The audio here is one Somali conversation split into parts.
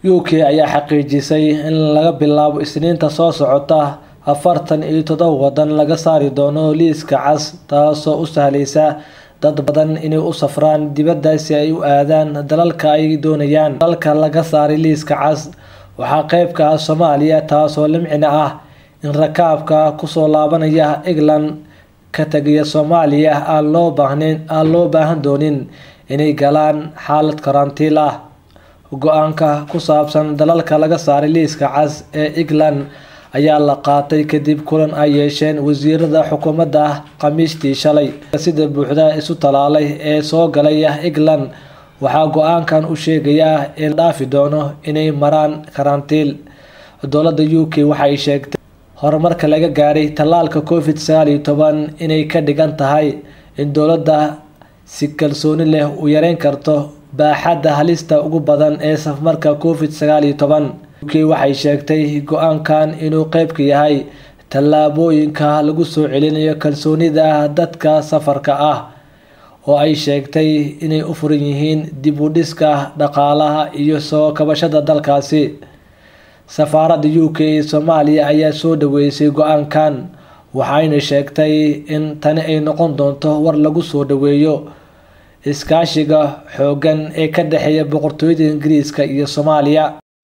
u k ayaa xaqiijisay in laga bilaabo isniinta soo socota afartan iyo todoba wadan laga saari doono liiska cas taasoo u sahlaysa dad badan inay u safraan dibadda si ay u aadaan dalalka ay doonayaan dalalka laga saaray liiska cas waxaa qeyb ka ah soomaaliya taasoo limcina ah in rakaabka kusoo laabanaya england ka tegaya soomaaliya aan loo baahnin aan loo baahan doonin inay galaan xaalad karantiil ah go-aanka ku saabsan dalalka laga saaray liiska cas ee england ayaa la qaatay kadib kulan ay yeesheen wasiirada xukuumadda khamiistii shalay sida buuxda isu talaalay ee soo galaya england waxaa go-aankan u sheegayaa in dhaafi doono inay maraan karantiil dowladda u k waxay sheegtay horumarka laga gaaray tallaalka covid sagaal iyo toban inay ka dhigan tahay in dowladda si kalsooni leh u yareyn karto baaxadda halista ugu badan ee safmarka covid sagaal iyo toban u k waxay sheegtay go-aankan inuu qeyb ka yahay tallaabooyinka lagu soo celinayo kalsoonida dadka safarka ah oo ay sheegtay inay u furan yihiin dib u dhiska dhaqaalaha iyo soo kabashada dalkaasi safaaradda u k ee soomaaliya ayaa soo dhaweysay go-aankan waxayna sheegtay in tani ay noqon doonto war lagu soo dhaweeyo iskaashiga xooggan ee ka dhexeeya boqortooyada ingiriiska iyo soomaaliya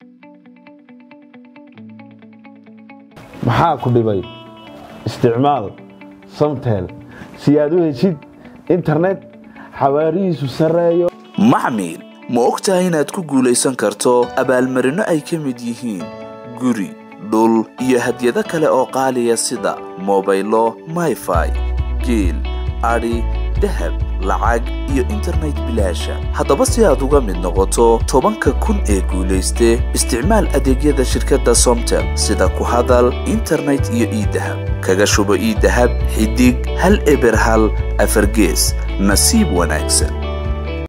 maxaa ku dhibay isticmaal samtel si aad u heshid internet xawaarihiisu sarreeyo maxmil ma og tahay inaad ku guulaysan karto abaalmarinno ay ka mid yihiin guri dhul iyo hadyado kale oo qaaliya sida mobaylo mayfai geel adhi dahab lacag iyo internet bilaasha haddaba si aad uga mid noqoto tobanka kun ee guulayste isticmaal adeegyada shirkadda somtel sida ku hadal internet iyo iidahab kaga shubo iidahab xidig hal eber hal afargees nasiib wanaagsan